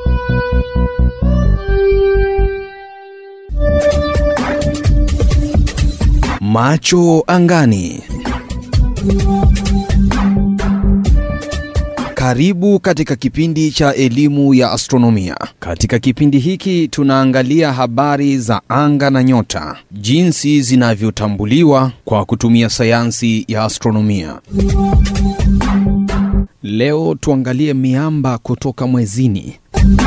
Macho angani. Karibu katika kipindi cha elimu ya astronomia. Katika kipindi hiki tunaangalia habari za anga na nyota, jinsi zinavyotambuliwa kwa kutumia sayansi ya astronomia. Leo tuangalie miamba kutoka mwezini.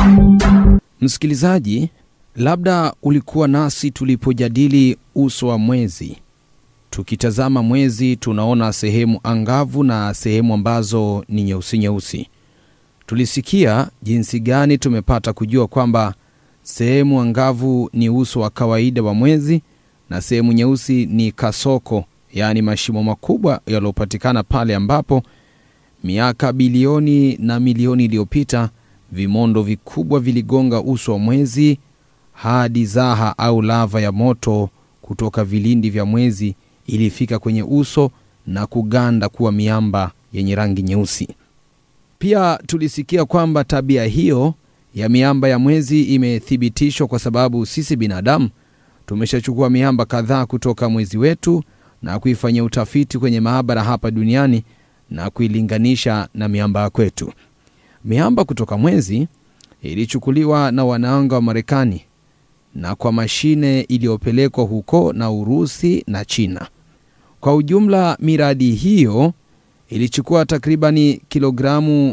Msikilizaji, labda ulikuwa nasi tulipojadili uso wa mwezi. Tukitazama mwezi tunaona sehemu angavu na sehemu ambazo ni nyeusi nyeusi. Tulisikia jinsi gani tumepata kujua kwamba sehemu angavu ni uso wa kawaida wa mwezi na sehemu nyeusi ni kasoko, yaani mashimo makubwa yaliyopatikana pale ambapo miaka bilioni na milioni iliyopita vimondo vikubwa viligonga uso wa mwezi hadi zaha au lava ya moto kutoka vilindi vya mwezi ilifika kwenye uso na kuganda kuwa miamba yenye rangi nyeusi. Pia tulisikia kwamba tabia hiyo ya miamba ya mwezi imethibitishwa kwa sababu sisi binadamu tumeshachukua miamba kadhaa kutoka mwezi wetu na kuifanyia utafiti kwenye maabara hapa duniani na kuilinganisha na miamba ya kwetu. Miamba kutoka mwezi ilichukuliwa na wanaanga wa Marekani na kwa mashine iliyopelekwa huko na Urusi na China. Kwa ujumla, miradi hiyo ilichukua takribani kilogramu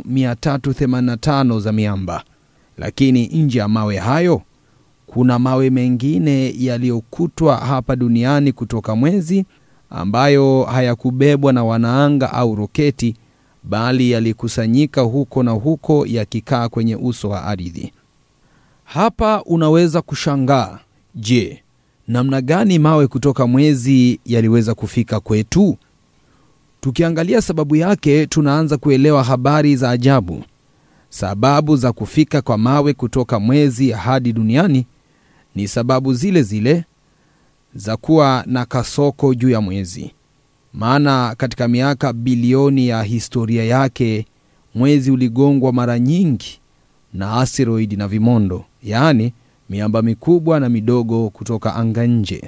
385 za miamba, lakini nje ya mawe hayo kuna mawe mengine yaliyokutwa hapa duniani kutoka mwezi ambayo hayakubebwa na wanaanga au roketi, bali yalikusanyika huko na huko yakikaa kwenye uso wa ardhi. Hapa unaweza kushangaa, je, namna gani mawe kutoka mwezi yaliweza kufika kwetu? Tukiangalia sababu yake, tunaanza kuelewa habari za ajabu. Sababu za kufika kwa mawe kutoka mwezi hadi duniani ni sababu zile zile za kuwa na kasoko juu ya mwezi. Maana katika miaka bilioni ya historia yake mwezi uligongwa mara nyingi na asteroidi na vimondo, yaani miamba mikubwa na midogo kutoka anga nje.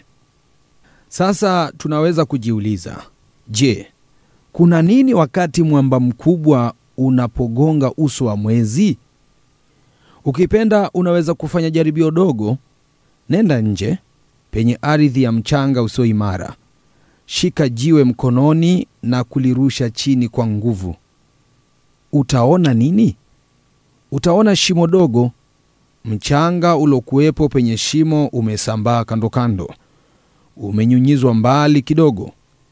Sasa tunaweza kujiuliza, je, kuna nini wakati mwamba mkubwa unapogonga uso wa mwezi? Ukipenda unaweza kufanya jaribio dogo. Nenda nje penye ardhi ya mchanga usio imara, shika jiwe mkononi na kulirusha chini kwa nguvu. Utaona nini? Utaona shimo dogo. Mchanga uliokuwepo penye shimo umesambaa kando kando, umenyunyizwa mbali kidogo.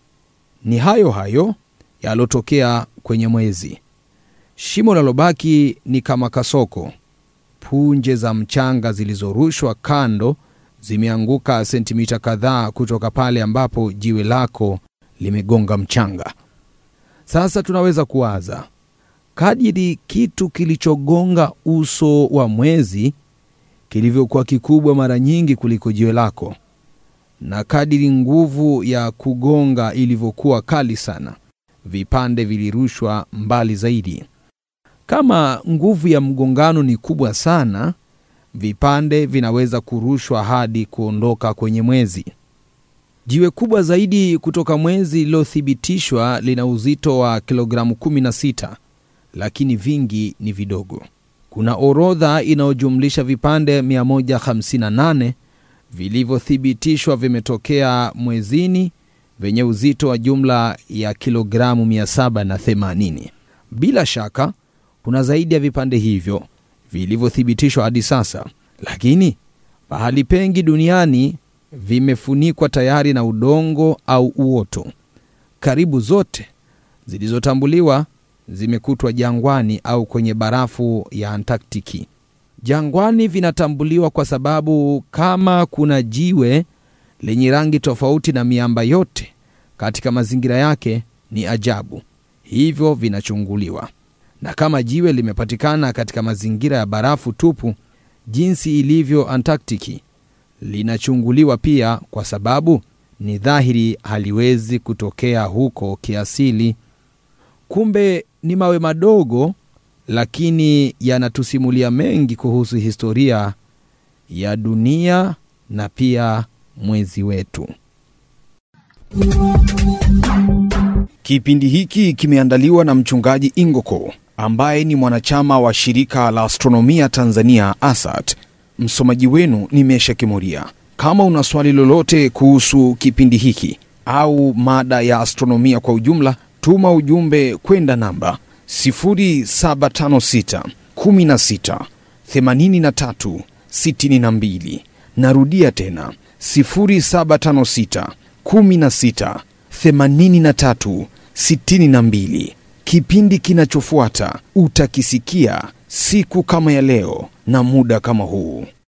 Ni hayo hayo yalotokea kwenye mwezi. Shimo linalobaki ni kama kasoko. Punje za mchanga zilizorushwa kando zimeanguka sentimita kadhaa kutoka pale ambapo jiwe lako limegonga mchanga. Sasa tunaweza kuwaza kadiri kitu kilichogonga uso wa mwezi kilivyokuwa kikubwa mara nyingi kuliko jiwe lako, na kadiri nguvu ya kugonga ilivyokuwa kali sana, vipande vilirushwa mbali zaidi. Kama nguvu ya mgongano ni kubwa sana, vipande vinaweza kurushwa hadi kuondoka kwenye mwezi. Jiwe kubwa zaidi kutoka mwezi lililothibitishwa lina uzito wa kilogramu 16 lakini vingi ni vidogo. Kuna orodha inayojumlisha vipande 158 vilivyothibitishwa vimetokea mwezini vyenye uzito wa jumla ya kilogramu 780. Bila shaka kuna zaidi ya vipande hivyo vilivyothibitishwa hadi sasa, lakini pahali pengi duniani vimefunikwa tayari na udongo au uoto. Karibu zote zilizotambuliwa zimekutwa jangwani au kwenye barafu ya Antaktiki. Jangwani vinatambuliwa kwa sababu kama kuna jiwe lenye rangi tofauti na miamba yote katika mazingira yake ni ajabu, hivyo vinachunguliwa. Na kama jiwe limepatikana katika mazingira ya barafu tupu jinsi ilivyo Antaktiki, linachunguliwa pia kwa sababu ni dhahiri haliwezi kutokea huko kiasili. Kumbe ni mawe madogo lakini yanatusimulia mengi kuhusu historia ya dunia na pia mwezi wetu. Kipindi hiki kimeandaliwa na mchungaji Ingoko ambaye ni mwanachama wa shirika la astronomia Tanzania ASAT. Msomaji wenu ni Mesha Kimuria. Kama una swali lolote kuhusu kipindi hiki au mada ya astronomia kwa ujumla, tuma ujumbe kwenda namba 0756 16 83 62. Narudia tena 0756 16 83 62. Kipindi kinachofuata utakisikia siku kama ya leo na muda kama huu.